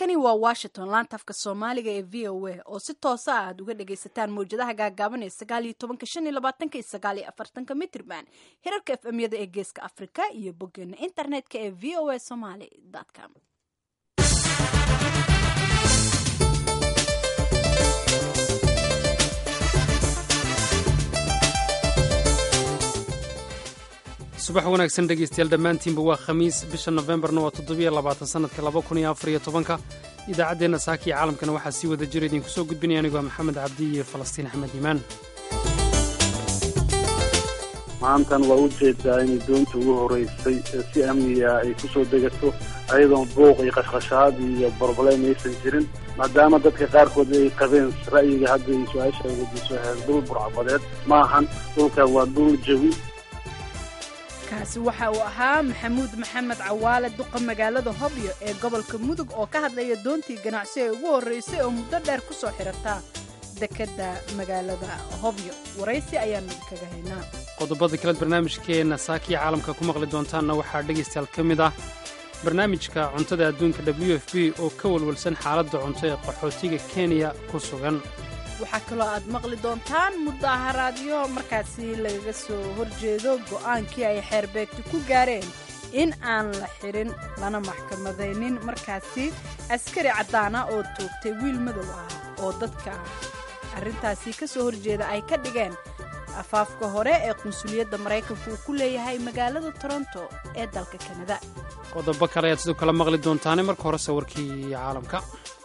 halkani waa washington laanta afka soomaaliga ee v o a oo si toosa ah aad uga dhagaysataan mawjadaha gaagaaban ee sagaal iyo tobanka shan iyo labaatanka iyo sagaal iyo afartanka mitrban hirarka f m yada ee geeska afrika iyo boggeena internetka ee v o a somaly com subax wanaagsan dhegaystayaal dhammaantiinba waa khamiis bisha nofembarna waa toddobiyo labaatan sannadka laba kun iyo afar iyo tobanka idaacaddeenna saaka iyo caalamkana waxaa sii wada jira idinku soo gudbinaya anigoo maxamed cabdi iyo falastiin axmed iimaan maantan waa u jeedaa inay doonta ugu horeysay si amniga ay ku soo degato ayadoon buuq iyo qashqashaad iyo broblem aysan jirin maadaama dadka qaarkood ay qabeen ra'yiga hadda ay su-aasha wadiiso dhul burcabadeed ma ahan dhulkan waa dhul jawi kaasi waxa uu ahaa maxamuud maxamed cawaale duqa magaalada hobyo ee gobolka mudug oo ka hadlaya doontii ganacsi ee ugu horreysay oo muddo dheer ku soo xidhata dekedda magaalada hobyo waraysi ayaanu kaga haynaa qodobada kaleed barnaamijkeenna saakiya caalamka ku maqli doontaanna waxaa dhegaystayaal ka mid ah barnaamijka cuntada adduunka w f b oo ka walwalsan xaaladda cunto ee qaxootiga kenya ku sugan waxaa kaloo aad maqli doontaan mudaharaadyo markaasi lagaga soo horjeedo go'aankii ay xeerbeegti ku gaareen in aan la xidhin lana maxkamadaynin markaasi askari caddaana oo toogtay wiil madow ah oo dadka arrintaasi ka soo horjeeda ay ka dhigeen afaafka hore ee qunsuliyadda maraykanku uu ku leeyahay magaalada toronto ee dalka kanada qodobo kale ayaad sidoo kale maqli doontaane marka horese warkii caalamka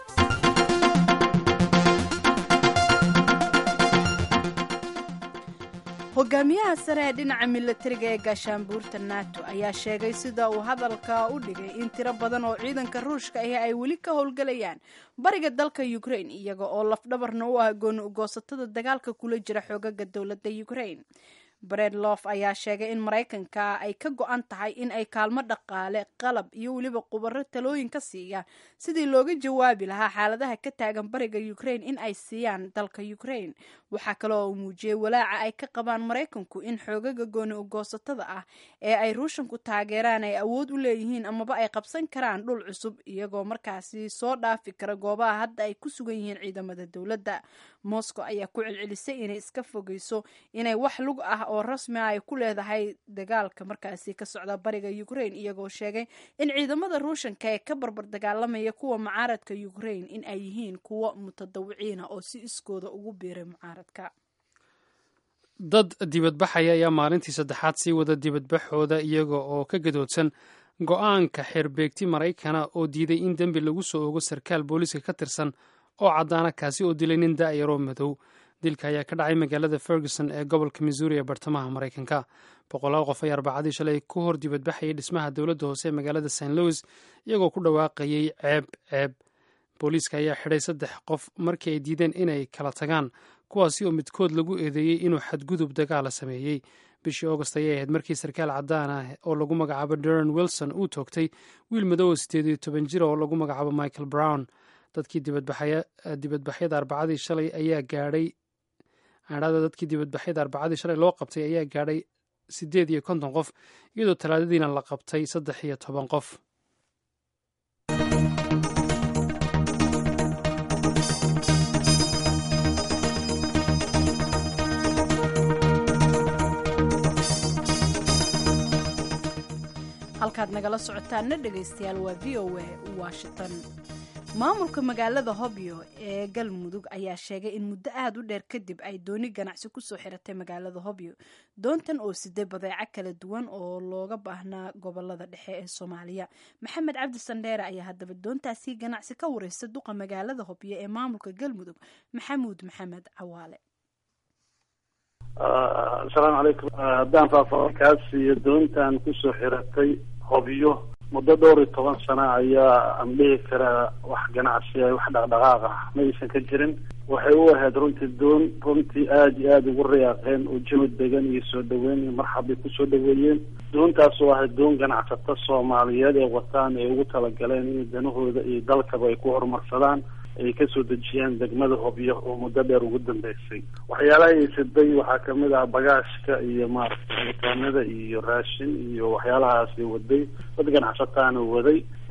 hogaamiyaha sare ee dhinaca milatariga ee gaashaanbuurta nato ayaa sheegay sida uu hadalka u dhigay in tiro badan oo ciidanka ruushka ahi ay weli ka howlgalayaan bariga dalka ukrain iyaga oo lafdhabarna u ah gooni ugoosatada dagaalka kula jira xoogaga dowladda ukrain bredlof ayaa sheegay in maraykanka ay ka go-an tahay in ay kaalmo dhaqaale qalab iyo weliba qubaro talooyin ka siiya sidii looga jawaabi lahaa xaaladaha ka taagan bariga ukrain in ay siiyaan dalka ukrain waxaa kaloo uu muujiyey walaaca ay ka qabaan maraykanku in xoogaga gooni ugoosatada ah ee ay ruushanku taageeraan ay awood u leeyihiin amaba ay qabsan karaan dhul cusub iyagoo markaasi soo dhaafi kara goobaha hadda ay ku sugan yihiin ciidamada dowladda moscow ayaa ku celcelisay inay iska fogeyso inay wax lug ah oo rasmi ah ay ku leedahay dagaalka markaasi ka socda bariga ukrain iyagoo sheegay in ciidamada ruushanka ee ka barbar dagaalamaya kuwa mucaaradka ukrain in ay yihiin kuwo mutadawiciina oo si iskooda ugu biiray mucaaradka dad dibadbaxaya ayaa maalintii saddexaad sii wada dibadbaxooda iyaga oo ka gadoodsan go-aanka xeerbeegti maraykana oo diiday in dembi lagu soo ogo sarkaal booliiska ka tirsan oo caddaana kaasi oo dilay nin daa'yaroo madow dilka ayaa ka dhacay magaalada ferguson ee gobolka missouri ee bartamaha maraykanka boqolaal qof ayaa arbacadii shalay ku hor dibadbaxayay dhismaha dowladda hoose ee magaalada st louis iyagoo ku dhawaaqayay ceeb ceeb booliiska ayaa xidhay saddex qof markii ay diideen inay kala tagaan kuwaasi oo midkood lagu eedeeyey inuu xadgudub dagaala sameeyey bishii augost ayay ahayd markii sarkaal caddaan ah oo lagu magacaabo deron wilson uu toogtay wiil madow oo sideed iyo toban jir oo lagu magacaabo michael brown dadkii dibadbaxyada arbacadii shalay ayaa gaadhay adhada dadkii dibadbaxyada arbacadii shalay loo qabtay ayaa gaadhay siddeed iyo konton qof iyadoo talaadadiina la qabtay saddex iyo toban qof halkaad nagala socotaanna dhegaystayaal waa v o a washington maamulka magaalada hobyo ee galmudug ayaa sheegay in muddo aada u dheer kadib ay dooni ganacsi kusoo xiratay magaalada hobyo doontan oo siday badeeco kala duwan oo looga baahnaa gobolada dhexe ee soomaaliya maxamed cabdi sandheere ayaa haddaba doontaasi ganacsi ka wareysta duqa magaalada hobyo ee maamulka galmudug maxamuud maxamed cawaale asalaamu calaykum haddaan faahfaahinkaas iyo doontan kusoo xiratay hobyo muddo dhowr iyo toban sano ayaa aan dhihi karaa wax ganacsi ay wax dhaqdhaqaaq ah ma aysan ka jirin waxay u ahayd runtii doon runtii aada iyo aada ugu riyaaqeen oo jawi degan iyo soo dhaweyn iyo marxab bay kusoo dhaweeyeen doontaas oo ahayd doon ganacsato soomaaliyeed ee wataan ay ugu talagaleen in danahooda iyo dalkaba ay ku horumarsadaan ay kasoo dejiyaan degmada hobyo oo muddo dheer ugu dambeysay waxyaalaha aysaday waxaa kamid ah bagaashka iyo maaragtay cabitaanada iyo raashin iyo waxyaalahaasi waday dad ganacsataana waday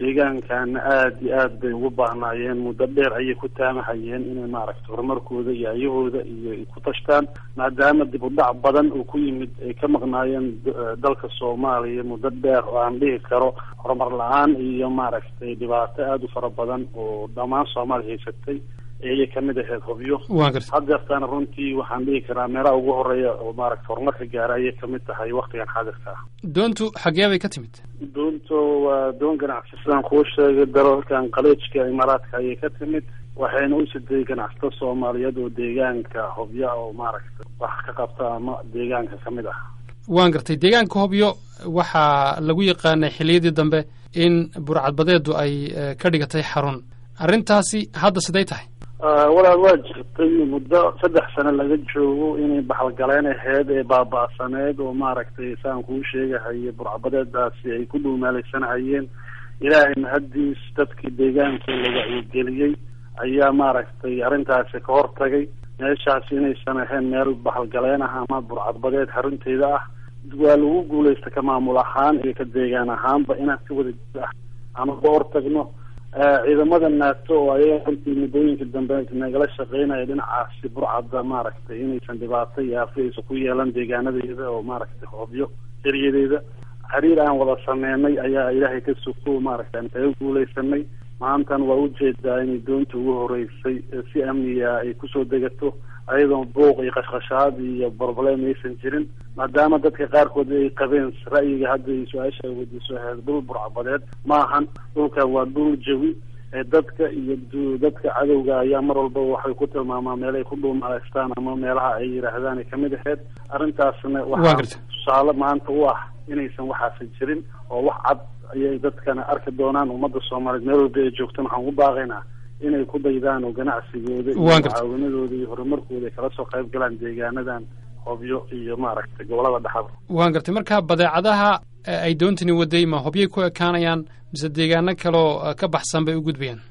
deegaankana aada iyo aad bay ugu baahnaayeen muddo dheer ayay ku taamahayeen inay maaragtay horumarkooda iyo ayahooda iyo ay ku tashtaan maadaama dib u dhac badan uu ku yimid ay ka maqnaayeen dalka soomaaliya muddo dheer oo aan dhihi karo horumar la-aan iyo maaragtay dhibaato aada u fara badan oo dhammaan soomaaliya haysatay ayay kamid ahayd hubyo haddeertaana runtii waxaan dhihi karaa meelaha ugu horeeya oo maaragta horumarka gaara ayay kamid tahay waktigan xaadirka ah doontu xagee bay ka timid doontu waa doon ganacsi sidaan kuu sheegay dalalkan qaleejka imaaraadka ayay ka timid waxayna u siday ganacsato soomaaliyeed oo deegaanka hobya oo maaragta wax ka qabta ama deegaanka kamid ah waan gartay deegaanka hobyo waxaa lagu yaqaanay xiliyadii dambe in burcadbadeedu ay ka dhigatay xarun arrintaasi hadda siday tahay walaal waa jirtay muddo saddex sano laga joogo inay baxalgaleen aheyd ee baaba-saneed oo maaragtay saan kuu sheegahaye burcabadeedaasi ay ku dhuumaalaysanahayeen ilaahay mahaddiis dadkii deegaanka la wacyigeliyey ayaa maaragtay arrintaasi ka hortagay meeshaasi inaysan ahayn meel baxalgaleen ah ama burcadbadeed xarunteeda ah waa lagu guulaysta ka maamul ahaan iyo ka deegaan ahaanba inaan si wada jir ah ama ka hortagno ciidamada naato oo ayaga runtii muddooyinka dambe nagala shaqeynaya dhinacaasi burcadda maaragtay inaysan dhibaato iyo aafi aysan ku yeelan deegaanadeeda oo maaragtay hobyo eryadeeda xiriir aan wada sameynay ayaa ilaahay ka suko maaragtay aan kaga guulaysanay maantana waa ujeedaa inay doonta ugu horeysay si amniga ay kusoo degato ayadoon buuq iyo qashqashaad iyo broblem aysan jirin maadaama dadka qaarkood ay qabeen ra'yiga hadda ay su-aasha ay weydiiso ahayd dhul burcabadeed maahan dhulkan waa dhul jawi dadka iyo dadka cadowga ayaa mar walba waxay ku tilmaamaa meelay ku dhuumalaystaan ama meelaha ay yidhaahdaan ay kamid ahayd arrintaasna waxaa tusaale maanta u ah inaysan waxaasi jirin oo wax cad ayay dadkana arki doonaan ummadda soomaaliyeed meel walba ay joogtaan waxaan ku baaqaynaa inay ku daydaan oo ganacsigooda iyo mucaawanadooda iyo horumarkooda ay kala soo qayb galaan deegaanadan hobyo iyo maaragtay gobolada dhexada waan gartay marka badeecadaha ay doontani waday ma hobyay ku ekaanayaan mise deegaano kaloo ka baxsan bay u gudbayaan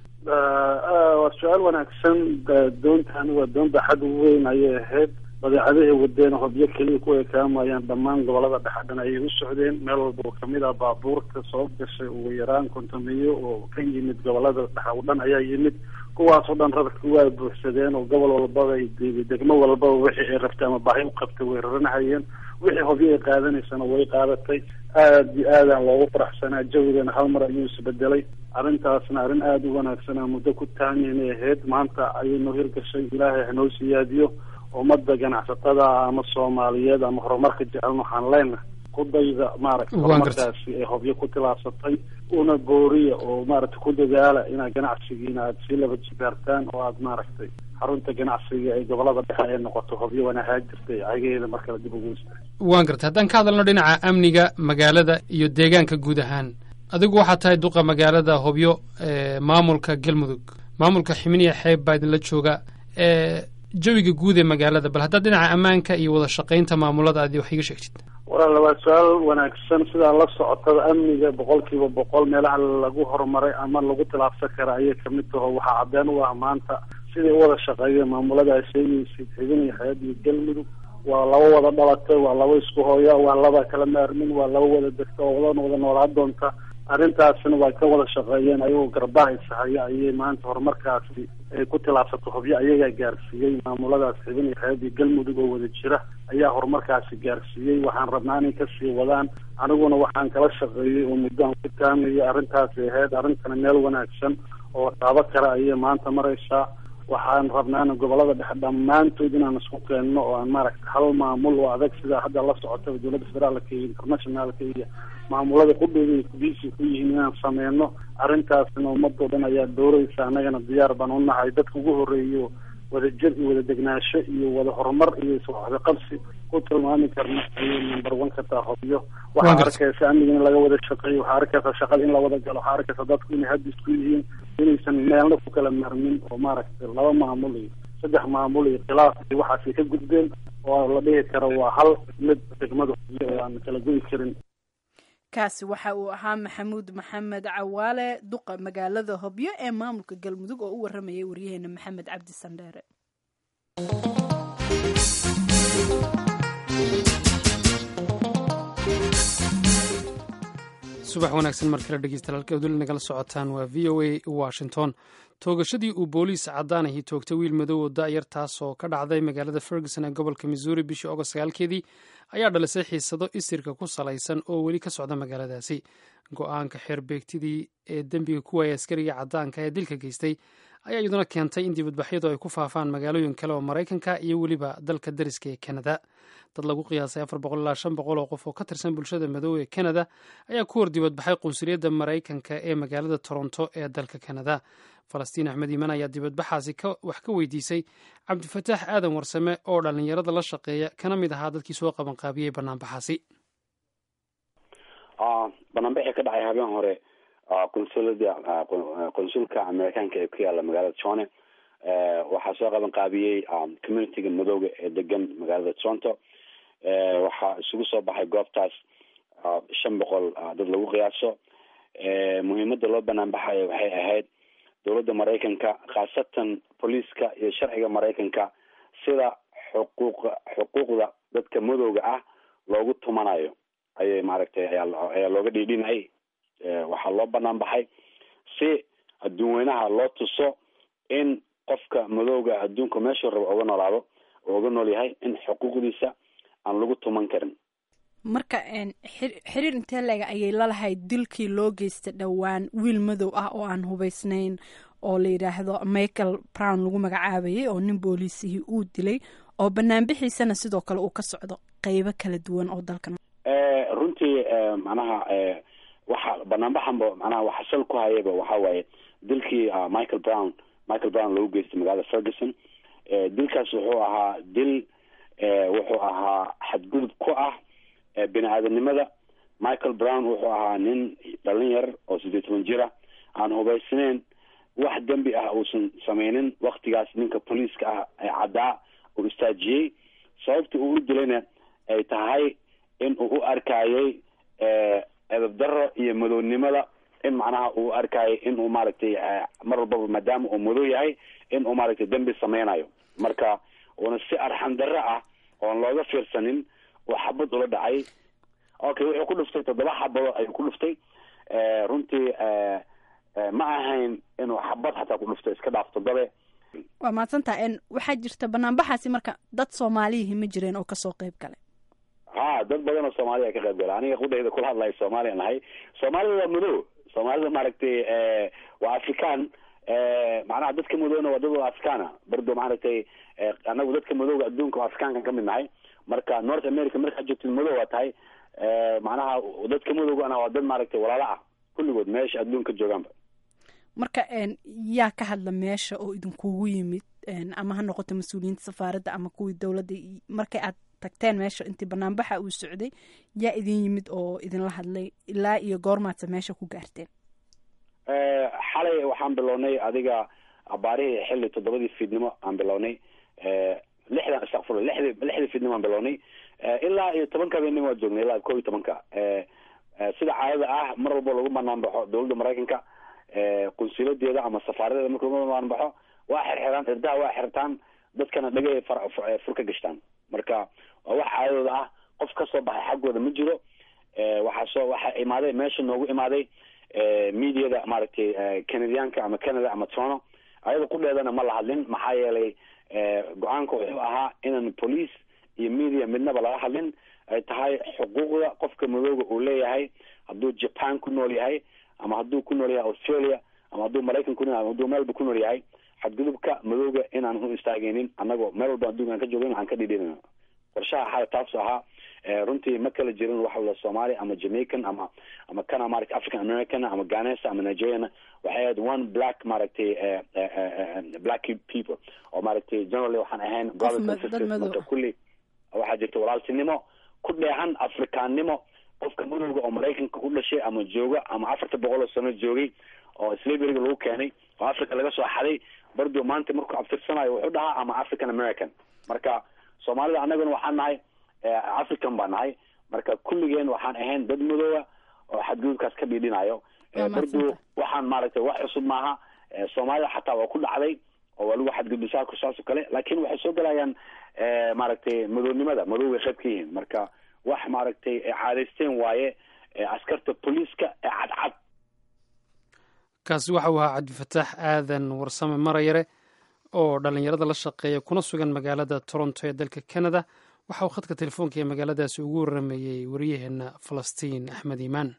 waa su-aal wanaagsan doontan waa doon baaxad weyn ayay ahayd badeecadahay wadeen hobyo keliya ku ekaamayaan dhammaan gobolada dhexadhan ayay u socdeen meel walba oo kamid ah baabuurta soo gashay ugu yaraan kontomiyo oo ka yimid gobolada dhexa o dhan ayaa yimid kuwaasoo dhan rarka waa buuxsadeen oo gobol walbaba degmo walbaba wixii ay rabtay ama baahi u qabtay way raranahayeen wixii hobyo ay qaadanaysana way qaadatay aada iyo aadaan loogu faraxsanaa jawigana hal mar ayuu isbedelay arrintaasna arrin aada u wanaagsanaa muddo ku taamiynay ahayd maanta ayay noo hirgashay ilaahay hanoo siyaadiyo ummadda ganacsatada ama soomaaliyeed ama horumarka jecelna waxaan leenahay ku dayda maaragtay horumarkaasi ay hobyo ku tilaabsatay una booriya oo maaragtay ku dadaala inaad ganacsigiina aada sii laba jibaartaan oo aada maaragtay xarunta ganacsiga ee gobolada dhexe ay noqoto hobyo wanahaa jirtay cageeda mar kale dib ugu ista waan gartay haddaan ka hadalno dhinaca amniga magaalada iyo deegaanka guud ahaan adigu waxaa tahay duqa magaalada hobyo maamulka galmudug maamulka ximiniya xeeb baa idinla jooga jawiga guud ee magaalada bal haddaad dhinaca ammaanka iyo wada shaqaynta maamulada aad wax iga sheegtid walaal waa su-aal wanaagsan sidaa la socotada amniga boqol kiiba boqol meelaha lagu horumaray ama lagu tilaabsan kara ayay kamid taho waxaa cadeen u ah maanta siday u wada shaqeeyeen maamulada a sheegaysid xibiniya xeeb iyo galmudug waa laba wada dhalatay waa laba isku hooya waa laba kala maarmin waa laba wada degta oo wada wada noolaa doonta arrintaasna waa ka wada shaqeeyeen ayagoo garbaha ishaya ayay maanta horumarkaasi ay ku tilaabsato hobyo ayagaa gaarsiiyey maamuladaas xibin iyo xeeb iyo galmudug oo wada jira ayaa horumarkaasi gaarsiiyey waxaan rabnaa inay kasii wadaan aniguna waxaan kala shaqeeyey oo muddo aan ku taamaya arrintaasi ahayd arrintana meel wanaagsan oo taabo kale ayay maanta maraysaa waxaan rabnaana gobolada dhexe dhammaantood inaan isku keenno oo aan maaragtay hal maamul oo adag sidaa hadda la socota dowladda federaalka iyo internationalka iyo maamulada qudhooda ay kubisi ku yihiin inaan sameyno arrintaasna ummadoo dhan ayaa dooreysa annagana diyaar baan u nahay dadka ugu horeeyo wada jir iyo wada degnaansho iyo wada horumar iyo iswaxda qabsi ku tilmaami karna ayay number one ka taha hobyo waxaa arkaysa amniga in laga wada shaqeeyo waxaa arkaysa shaqada in la wada galo waxaa arkaysa dadku inay hadda isku yihiin inaysan meelna ku kala marmin oo maaragtay laba maamul iyo saddex maamul iyo khilaaf iyo waxaasay ka gudbeen oo la dhihi karo waa hal mid degmada hobyo oo aan kala goyi karin kaasi waxa uu ahaa maxamuud maxamed cawaale duqa magaalada hobyo ee maamulka galmudug oo u waramayay waryaheena maxamed cabdi sandheere subax wanaagsan mar kale dhegeystayaal halka uduli nagala socotaan waa v o a washington toogashadii uu booliis caddaanahii toogtay wiil madow oo da'yar taas oo ka dhacday magaalada ferguson ee gobolka missouri bishii ogost sagaalkeedii ayaa dhalisay xiisado isirka ku salaysan oo weli ka socda magaaladaasi go-aanka xeerbeegtidii ee dembiga ku waayay askariga caddaanka ee dilka geystay ayaa iyaduna keentay in dibadbaxyadu ay ku faafaan magaalooyin kale oo maraykanka iyo weliba dalka dariska ee kanada dad lagu qiyaasay afar boqol ilaa shan boqol oo qof oo ka tirsan bulshada madow ee kanada ayaa ku hor dibadbaxay qunsuliyadda maraykanka ee magaalada toronto ee dalka kanada falastiin axmed iiman ayaa dibadbaxaasi wax ka weydiisay cabdifataax aadan warsame oo dhallinyarada la shaqeeya kana mid ahaa dadkii soo qabanqaabiyey banaanbaxaasi banaanbaxii ka dhacay habeen hore qunsulada qunsulka amerikaanka ee ku yaala magaalada tone waxaa soo qaban qaabiyey communityga madooga ee degan magaalada toronto waxaa isugu soo baxay goobtaas shan boqol dad lagu qiyaaso muhiimada loo banaan baxayo waxay ahayd dowladda maraykanka khaasatan booliiska iyo sharciga maraykanka sida xuquuq xuquuqda dadka madowga ah loogu tumanayo ayay maaragtay ayaa looga dhiidhinayay waxaa loo banaan baxay si adduun weynaha loo tuso in qofka madowga adduunka meeshuu rabo oga noolaado oo oga nool yahay in xuquuqdiisa aan lagu tuman karin marka xiriir intee leega ayay lalahayd dilkii loo geystay dhowaan wiil madow ah oo aan hubeysnayn oo la yidhaahdo michael brown lagu magacaabayay oo nin booliisihii uu dilay oo banaanbixiisana sidoo kale uu ka socdo qeybo kala duwan oo dalkan runtii macnaha waxa banaanbaxanba manaha waxa sal ku hayaba waxa waaye dilkii michael brown michael brown lagu geystay magaalada ferguson dilkaas wuxuu ahaa dil wuxuu ahaa xadgudub ku ah bini aadanimada michael brown wuxuu ahaa nin dhalin yar oo sideed toban jira aan hubaysnayn wax dembi ah uusan sameynin waktigaas ninka booliiska ah ee caddaa uu istaajiyey sababta uu u dilayna ay tahay in uu u arkayay edab daro iyo madownimada in macnaha uu arkayay in uu maaragtay mar walbaba maadaama uu madow yahay in uu maaragtay dembi sameynayo marka uuna si arxan darro ah oon looga fiirsanin uu xabad ula dhacay okay wuxuu ku dhuftay toddoba xabado ayuu ku dhuftay runtii ma ahayn inuu xabad xataa ku dhufto iska dhaaf toddobe waa mahadsantaha waxaa jirta banaanbaxaasi marka dad soomaaliyihii ma jireen oo kasoo qeyb galay ha dad badan oo soomaaliya ka qayb gala aniga qudhayda kula hadlayo soomaaliya nahay soomaalida waa madow soomaalida maaragtay waa african macnaha dadka madowna waa dad africana bardo maaragtay anagu dadka madowga adduunka oo africaankan kamid nahay marka north america markaad joogtid madow waa tahay macnaha dadka madowgana waa dad maaragtay walaalo ah kulligood meesha adduunka joogaanba marka yaa ka hadla meesha oo idinkugu yimid ama ha noqoto mas-uuliyiinta safaaradda ama kuwii dowladda markay aad tagteen meesha intii banaanbaxa uu socday yaa idin yimid oo idinla hadlay ilaa iyo goormaadsa meesha ku gaarteen xalay waxaan bilownay adiga abaarihii xilli toddobadii fiidnimo aan bilownay lixdan istakfurla lixdi lixdii fiidnimo aan bilownay ilaa iyo tobanka habeenimo waa joognay ilaa kob iyo tobanka sida caadada ah mar walba lagu banaan baxo dowladda maraykanka qunsuuladeeda ama safaaradeeda marka lagu banaan baxo waa xirxiraan irdaha waa xirtaan dadkana dhagay fur ka gashtaan marka waa wax caadadooda ah qof kasoo baxay xaggooda ma jiro waxaa soo waxaa imaaday meesha noogu imaaday mediada maaragtay canadiyaanka ama canada ama toronto ayada qudheedana ma la hadlin maxaa yeelay go-aanka wuxuu ahaa inaan police iyo media midnaba laga hadlin ay tahay xuquuqda qofka madooga uu leeyahay hadduu japan ku nool yahay ama hadduu ku nool yahay australia ama hadduu maraykan ku nool yahay ama hadduu meelba ku nool yahay xadgudubka madooga inaan u istaageynin annagoo meel walba adduunka aan ka joogin aan ka dhidhinayno qorshaha xala taasu ahaa runtii ma kala jirin waxa la soomaali ama jamaican ama ama kana maaragtay african american ama ghanesa ama nigeriana waxay ahayd one black maaragtay black people oo maaragtay generally waxaan ahayn brothers and sisters marka kulli waxaa jirta walaaltinimo ku dheehan afrikaannimo qofka madowga oo maraykanka ku dhashay ama jooga ama afarta boqol oo sano joogay oo slaveryga lagu keenay oo africa laga soo xaday bardo maanta markuu abtirsanayo wuxuu dhahaa ama african american marka soomaalida annaguna waxaan nahay african baa nahay marka kulligeen waxaan ahayn dad madoowa oo xadgudubkaas ka dhiidhinayo bardo waxaan maaragtay wax cusub maaha soomaalida xataa waa ku dhacday oo waa lagu xadgudbisaa saas oo kale laakin waxay soo galayaan maaragtay madownimada madowgay qayb ka yihiin marka wax maaragtay caadaysteen waaye askarta booliiska ee cadcad kaasi waxa uu ahaa cabdifataax aadan warsame marayare oo dhallinyarada la shaqeeya kuna sugan magaalada toronto ee dalka canada waxa uu khadka telefoonka ee magaaladaasi ugu waramayey waryaheena falastiin axmed iimaan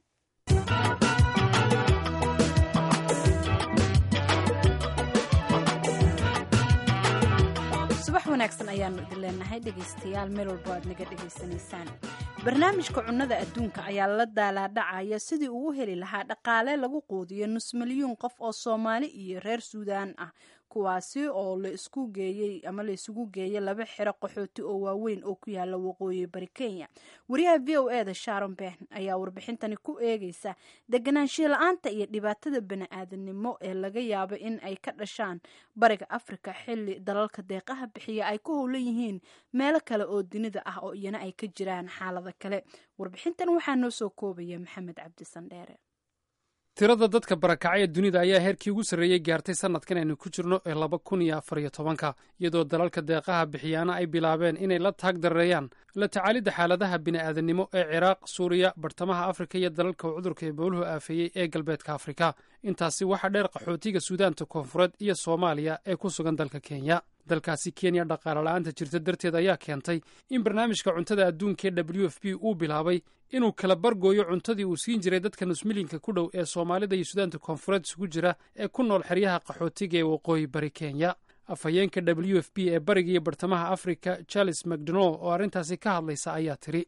subax wanaagsan ayaanu idin leenahay dhegaystayaal meel walbo aad naga dhegaysanaysaan barnaamijka cunnada adduunka ayaa la daalaadhacaya sidii ugu heli lahaa dhaqaale lagu quudiyo nus milyuun qof oo soomaali iyo reer suudaan ah kuwaasi oo la isku geeyey ama la isugu geeyay laba xero qaxooti oo waaweyn oo ku yaala waqooyi bari kenya wariyaha v o e da sharon ben ayaa warbixintani ku eegeysa deganaanshiya la-aanta iyo dhibaatada bani-aadanimo ee laga yaabo in ay ka dhashaan bariga afrika xili dalalka deeqaha bixiya ay ku howlan yihiin meelo kale oo dunida ah oo iyana ay ka jiraan xaalada kale warbixintan waxaa noo soo koobaya maxamed cabdi sandheere tirada dadka barakacay ee dunida ayaa heerkii ugu sarreeyey gaartay sannadkan aynu ku jirno ee laba kun iyo afar iyo tobanka iyadoo dalalka deeqaha bixiyaana ay bilaabeen inay la taag dareeyaan la tacaalidda xaaladaha bini'aadanimo ee ciraaq suuriya bartamaha afrika iyo dalalka uu cudurka ebooluhu aafeeyey ee galbeedka afrika intaasi waxaa dheer qaxootiga suudaanta koonfureed iyo soomaaliya ee ku sugan dalka kenya dalkaasi kenya dhaqaale la-aanta jirta darteed ayaa keentay in barnaamijka cuntada adduunka ee w f b uu bilaabay inuu kala bargooyo cuntadii uu siin jiray dadka nusmilinka ku dhow ee soomaalida iyo suudaanta koonfureed isugu jira ee ku nool xeryaha qaxootiga ee waqooyi bari kenya afhayeenka w f b ee bariga iyo bartamaha afrika charles macdonald oo arrintaasi ka hadlaysa ayaa tiri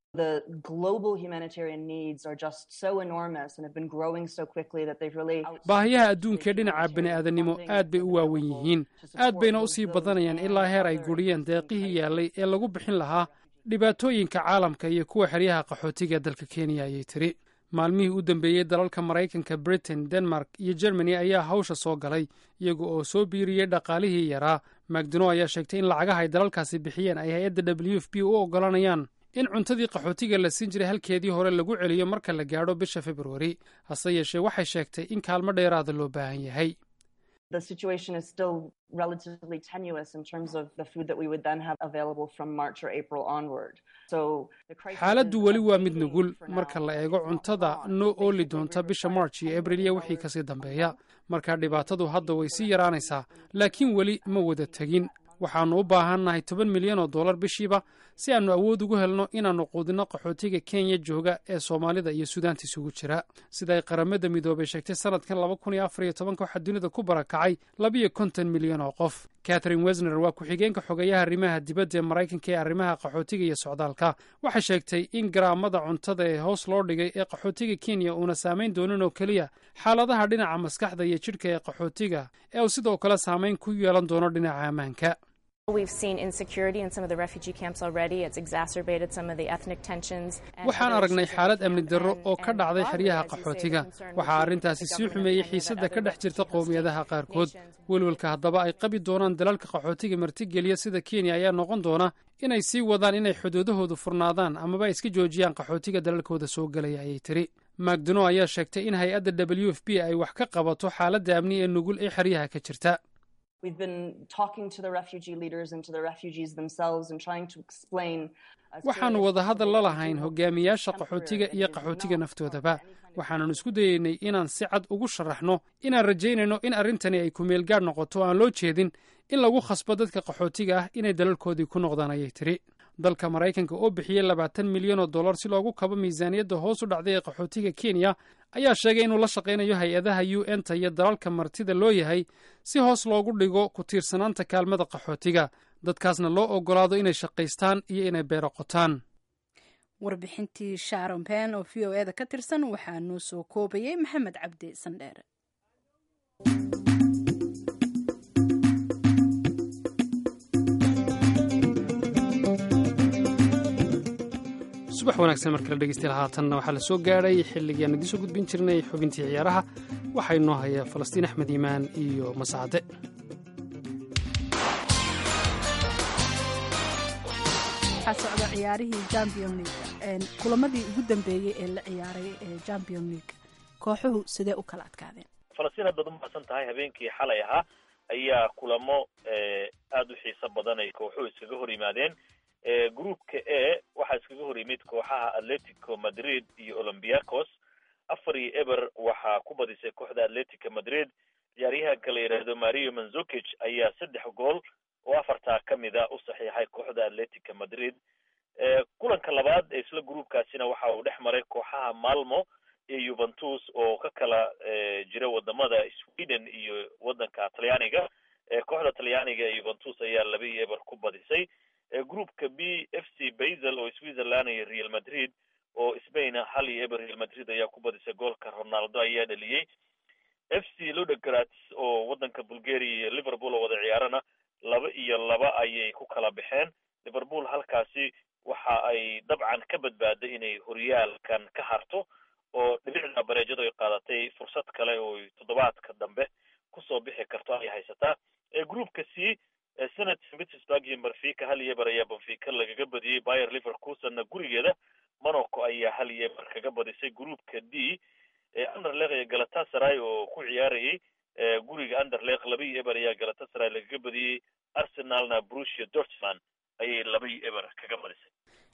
baahiyaha adduunka ee dhinaca bini'aadanimo aad bay u waawen yihiin aad bayna u sii badanayaan ilaa heer ay guriyeen deeqihii yaallay ee lagu bixin lahaa dhibaatooyinka caalamka iyo kuwa xeryaha qaxootiga dalka kenya ayay tiri maalmihii u dambeeyey dalalka maraykanka britain denmark iyo germany ayaa hawsha soo galay iyaga oo soo biiriyey dhaqaalihii yaraa macdono ayaa sheegtay in lacagaha ay dalalkaasi bixiyeen ay hay-adda w f b u oggolanayaan in cuntadii qaxootiga la siin jiray halkeedii hore lagu celiyo marka la gaadho bisha februari hase yeeshee waxay sheegtay in kaalmo dheeraada loo baahan yahay xaaladdu weli waa mid nugul marka la eego cuntada noo ooli doonta bisha march iyo abril iyo wixii kasii dambeeya markaa dhibaatadu hadda way sii yaraanaysaa laakiin weli ma wada tegin waxaannu u baahannahay toban milyan oo dollar bishiiba si aannu awood ugu helno inaannu quudinno qaxootiga kenya jooga ee soomaalida iyo suudaanta isugu jira sida ay qaramada midoobay sheegtay sannadkan laba kun iyo afar iyo tobanka waxaa dunida ku barakacay labiyo konton milyan oo qof catherine wesner waa ku-xigeenka xogeeyaha arrimaha dibadda ee maraykanka ee arrimaha qaxootiga iyo socdaalka waxay sheegtay in garaamada cuntada ee hoos loo dhigay ee qaxootiga kenya uuna saamayn doonin oo keliya xaaladaha dhinaca maskaxda iyo jidhka ee qaxootiga ee uu sidoo kale saamayn ku yeelan doono dhinaca ammaanka waxaan aragnay xaalad amni darro oo ka dhacday xeryaha qaxootiga waxaa arrintaasi sii xumeeyey xiisadda ka dhex jirta qowmiyadaha qaarkood welwelka haddaba ay qabi doonaan dalalka qaxootiga martigeliya sida kenya ayaa noqon doona inay sii wadaan inay xuduudahoodu furnaadaan amaba ay iska joojiyaan qaxootiga dalalkooda soo gelaya ayay tiri macdono ayaa sheegtay in hay-adda w f b ay wax ka qabato xaaladda amni ee nugul ee xeryaha ka jirta waxaannu wadahadal la lahayn hogaamiyaasha qaxootiga iyo qaxootiga naftoodaba waxaanan isku dayeynay inaan si cad ugu sharaxno inaan rajaynayno in arrintani ay kumeelgaadh noqoto o aan loo jeedin in lagu khasbo dadka qaxootiga ah inay dalalkoodii ku noqdaan ayay tiri dalka maraykanka oo bixiyey labaatan milyan oo dollar si loogu kabo miisaaniyadda hoos u dhacday ee qaxootiga kenya ayaa sheegay inuu la shaqaynayo hay-adaha u n ta iyo dalalka martida loo yahay si hoos loogu dhigo ku tiirsanaanta kaalmada qaxootiga dadkaasna loo oggolaado inay shaqaystaan iyo inay beero qotaan warbixintii sharon pen oo v o e da ka tirsan waxaa noo soo koobayay maxamed cabdi sandheere subax wanaagsan mar kale dhegeystayaal haatanna waxaa la soo gaadhay xilligii aan idiin soo gudbin jirnay xubintii ciyaaraha waxaa inoo haya falastiin axmed iimaan iyo masacade waxaa socda ciyaarihii champion league kulamadii ugu dambeeyey ee la ciyaaray ee champion league kooxuhu sidee u kala adkaadeen falastiin aad baad umahadsan tahay habeenkii xalay ahaa ayaa kulamo aada u xiiso badan ay kooxuhu iskaga hor yimaadeen groupka a waxaa iskaga hor yimid kooxaha atletico madrid iyo olympiacos afar iyo eber waxaa ku badisay kooxda atletica madrid ciyaaryahanka la yidhaahdo mario manzukic ayaa saddex gool oo afartaa ka mid a u saxiixay kooxda atletica madrid kulanka labaad ee isla groupkaasina waxa uu dhex maray kooxaha malmo iyo yuventus oo ka kala jira wadamada sweden iyo wadanka talyaaniga kooxda talyaaniga ee yuventus ayaa laba iyo eber ku badisay groupka b f c basel oo switzerland iyo real madrid oo spain hal iyo eber real madrid ayaa ku badisay goolka ronaldo ayaa dhaliyey f c lodograts oo wadanka bulgaria iyo liverpool oo wada ciyaarana laba iyo laba ayay ku kala baxeen liverpool halkaasi waxa ay dabcan ka badbaaday inay horyaalkan ka harto oo dhibicda bareejadu ay qaadatay fursad kale oo toddobaadka dambe kusoo bixi karto ay haysataa groupka c senat pittsburg iyo benfica hal iyo eber ayaa benfica lagaga badiyey bayer liverkusenna gurigeeda monaco ayaa hal iyo eber kaga badisay groupka d anderleq iyo galatasaray oo ku ciyaarayay guriga anderleq laba iyo eber ayaa galatasaray lagaga badiyey arsenalna brucia dortmund ayay laba iyo eber kaga badisay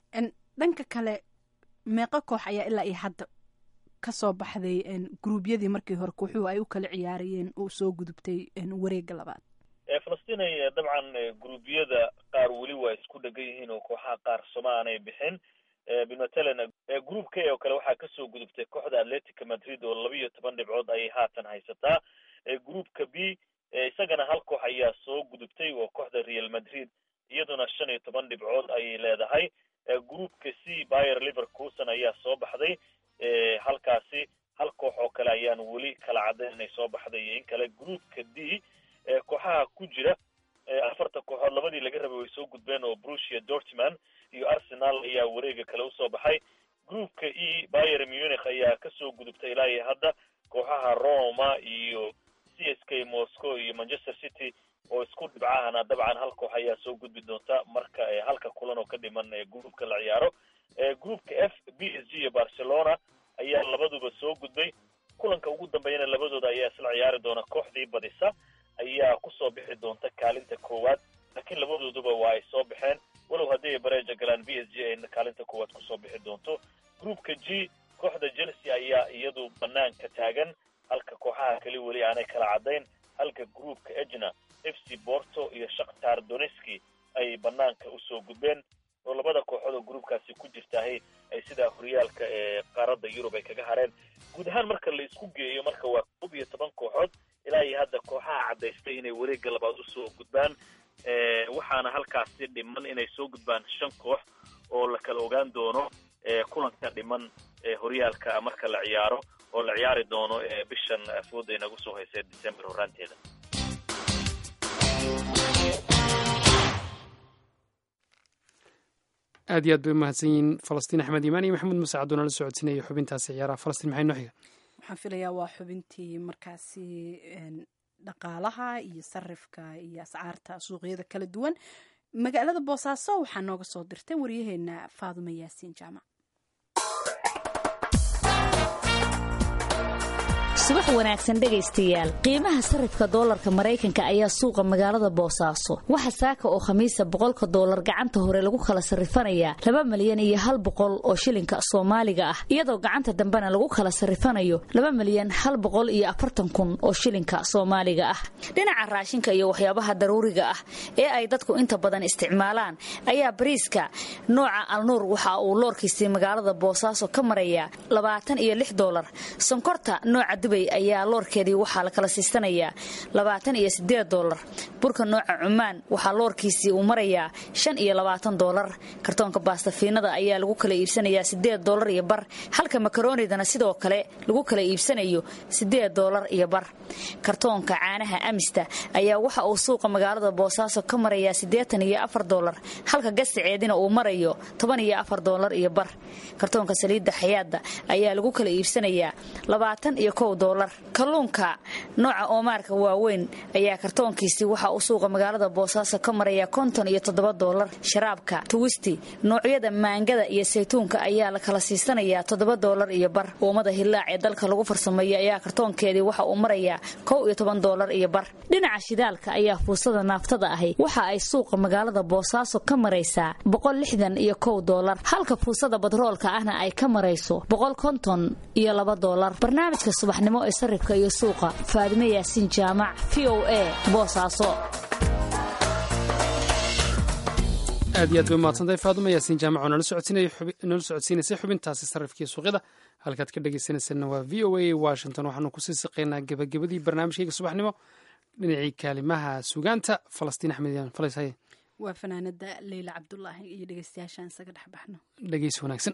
dhanka kale meeqo koox ayaa ilaa iyo hadda kasoo baxday gruubyadii markii hore kooxuhu ay u kala ciyaarayeen oo soo gudubtay wareega labaad falastiin dabcan gruubyada qaar weli waa isku dhegan yihiin oo kooxaha qaar soma aanay bixin bimatalan group k oo kale waxaa kasoo gudubtay kooxda atletica madrid oo laba iyo toban dhibcood ayay haatan haysataa groupka b isagana hal koox ayaa soo gudubtay oo kooxda real madrid iyaduna shan iyo toban dhibcood ayay leedahay groupka c bayer liverkusen ayaa soo baxday halkaasi hal koox oo kale ayaan weli kala caddayn inay soo baxday iyo in kale groupka d kooxaha ku jira afarta kooxood labadii laga rabay way soo gudbeen oo brucia dortmund iyo arsenal ayaa wareega kale usoo baxay groupka e bayer munich ayaa kasoo gudubtay ilaa iyo hadda kooxaha roma iyo c s k moscow iyo manchester city oo isku dhibcahana dabcan hal koox ayaa soo gudbi doonta marka halka kulan oo ka dhiman groupka la ciyaaro groupka f b s g iyo barcelona ayaa labaduba soo gudbay kulanka ugu dambeeyana labadooda ayaa isla ciyaari doona kooxdii badisa ayaa kusoo bixi doonta kaalinta koowaad laakiin labadooduba waa ay soo baxeen walow haddii ay bareeja galaan b s g ay kaalinta koowaad kusoo bixi doonto groupka g kooxda chelsea ayaa iyadu banaanka taagan halka kooxaha kali weli aanay kala caddayn halka groupka egna f c borto iyo shakhtar doneski ay banaanka usoo gudbeen oo labada kooxood oo groupkaasi ku jirtaahay ay sidaa horyaalka ee qaaradda yurub ay kaga hareen guud ahaan marka la isku geeyo marka waa koob iyo toban kooxood ilaa iyo hadda kooxaha caddaystay inay wareegga labaad usoo gudbaan waxaana halkaasi dhiman inay soo gudbaan shan koox oo la kala ogaan doono kulanka dhiman horyaalka marka la ciyaaro oo la ciyaari doono bishan afooda inagu soo haysee december horaanteeda aad iyo aad bay umahadsan yihiin falastiin axmed iimaan iyo maxamuud muse cabduuna la socodsiinaya xubintaasi ciyaaraha falastiin maxay noo xiga waxaan filayaa waa xubintii markaasi dhaqaalaha iyo sarifka iyo ascaarta suuqyada kala duwan magaalada boosaaso waxaa nooga soo dirtay waryaheena faadumo yaasiin jaamac subax wanaagsan dhegaystayaal qiimaha sarifka doolarka maraykanka ayaa suuqa magaalada boosaaso waxa saaka oo khamiisa boqolka doolar gacanta hore lagu kala sarifanayaa laba malyan iyo hal boqol oo shilinka soomaaliga ah iyadoo gacanta dambena lagu kala sarifanayo laba malyan hal boqol iyo afartan kun oo shilinka soomaaliga ah dhinaca raashinka iyo waxyaabaha daruuriga ah ee ay dadku inta badan isticmaalaan ayaa bariiska nooca alnuur waxa uu loorkiisii magaalada boosaaso ka marayaa labaatan iyo lix doolar sonkorta nooca dubay ayaa loorkeedii waxaa la kala siisanayaa labaatan iyo sideed doolar burka nooca cumaan waxaa loorkiisii uu marayaa shan iyo labaatan doolar kartoonka baastafiinada ayaa lagu kala iibsanayaa sideed doolar iyo bar halka makaroonidana sidoo kale lagu kala iibsanayo sideed doolar iyo bar kartoonka caanaha amista ayaa waxa uu suuqa magaalada boosaaso ka marayaa siddeetan iyo afar doolar halka gasaceedina uu marayo toban iyo afar doolar iyo bar kartoonka saliidda xayaadda ayaa lagu kala iibsanayaa labaatan iyo kow doolar doolar kalluunka nooca oomaarka waaweyn ayaa kartoonkiisii waxa uu suuqa magaalada boosaaso ka maraya konton iyo toddoba doolar sharaabka tuwisti noocyada maangada iyo saytuunka ayaa la kala siisanayaa toddoba doolar iyo bar uumada hillaac ee dalka lagu farsameeyo ayaa kartoonkeedii waxa uu marayaa kow iyo toban doolar iyo bar dhinaca shidaalka ayaa fuusada naaftada ahi waxa ay suuqa magaalada boosaaso ka maraysaa boqol lixdan iyo kow doolar halka fuusada badroolka ahna ay ka marayso boqol konton iyo laba doolar barnaamijka subaxnimo ee sarifka iyo suuqa faadime yaasiin jaamac v o a boosaaso aad iyo aad bay umahadsantahay faaduma yaasiin jaamac oo nala socodsiinaysay xubintaasi sarrifkii suuqyada halkaad ka dhegaysanaysanna waa v o a washington waxaanu kusii siqaynaa gebagabadii barnaamijkayga subaxnimo dhinacii kaalimaha sugaanta falastiin axmed yaan falashaye waa fanaanada leyla cabdulaahi iyo dhegeystayaashaan isaga dhex baxno dhegeysi wanaagsan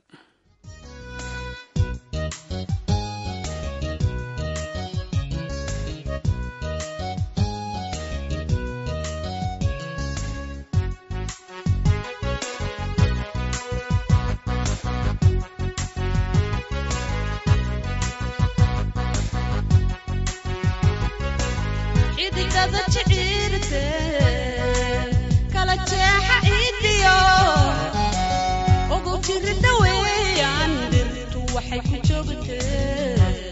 xidigada jiciirte kala jeexa iidiyo ugu jirida weeyaan dhirtu waxay ku joogtee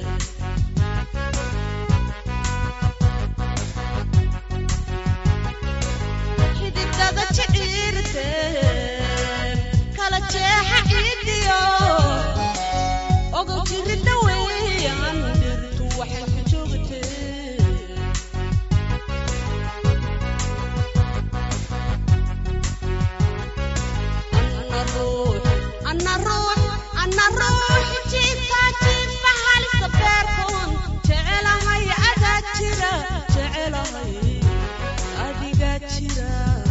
xidigada jiciirte kala jeexa iidiyo ugu jirida weeyaan dhirtu waxay ku joogtee ana ruux jiifka jiifa halista beerkoon jecelahay adaa jira jecelahay adigaa jira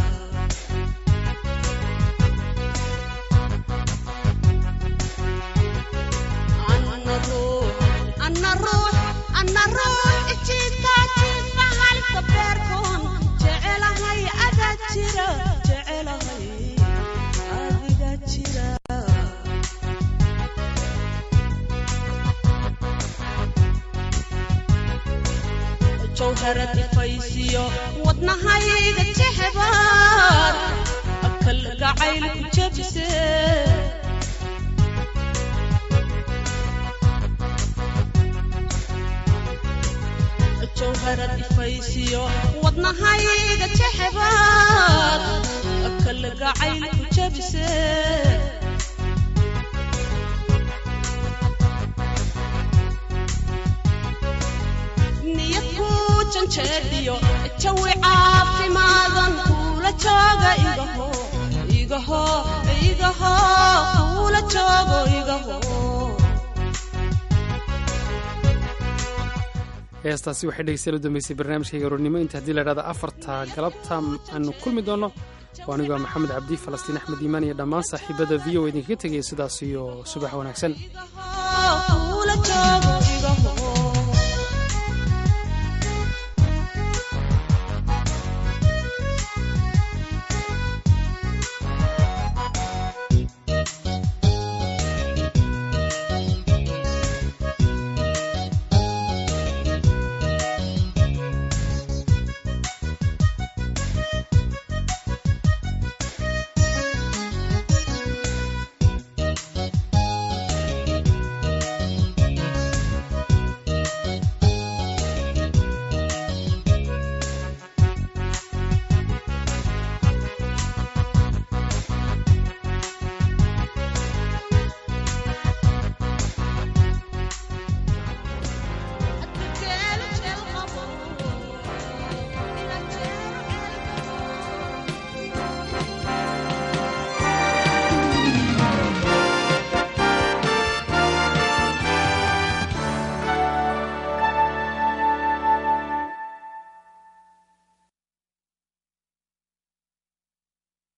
ana ruux ana ruux jiifka jiifa halista beerkoon jecelahay adaa jira jecelahay adigaa jira jawharad ifaysiyo wadnahayga jexbaad akal gacayl ku jabse jawharad ifaysiyo wadnahayga jexbaad akal gacayl ku jabse niyad ku janjeedhiyo jawi caafimaadan kuula jooga igaho igaho igaho kuula joogo igaho heestaasi waxay dhegeystayaal u dambeysay barnaamijkayga aroornimo inta haddii la dhahda afarta galabta aanu kulmi doonno waa anigoo maxamed cabdi falastiin axmed iimaan iyo dhammaan saaxiibada v o idinkaga tegaya sidaas iyo subax wanaagsan kuula joogo igaho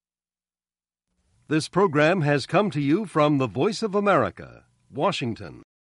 This program has come to you from the Voice of America, Washington.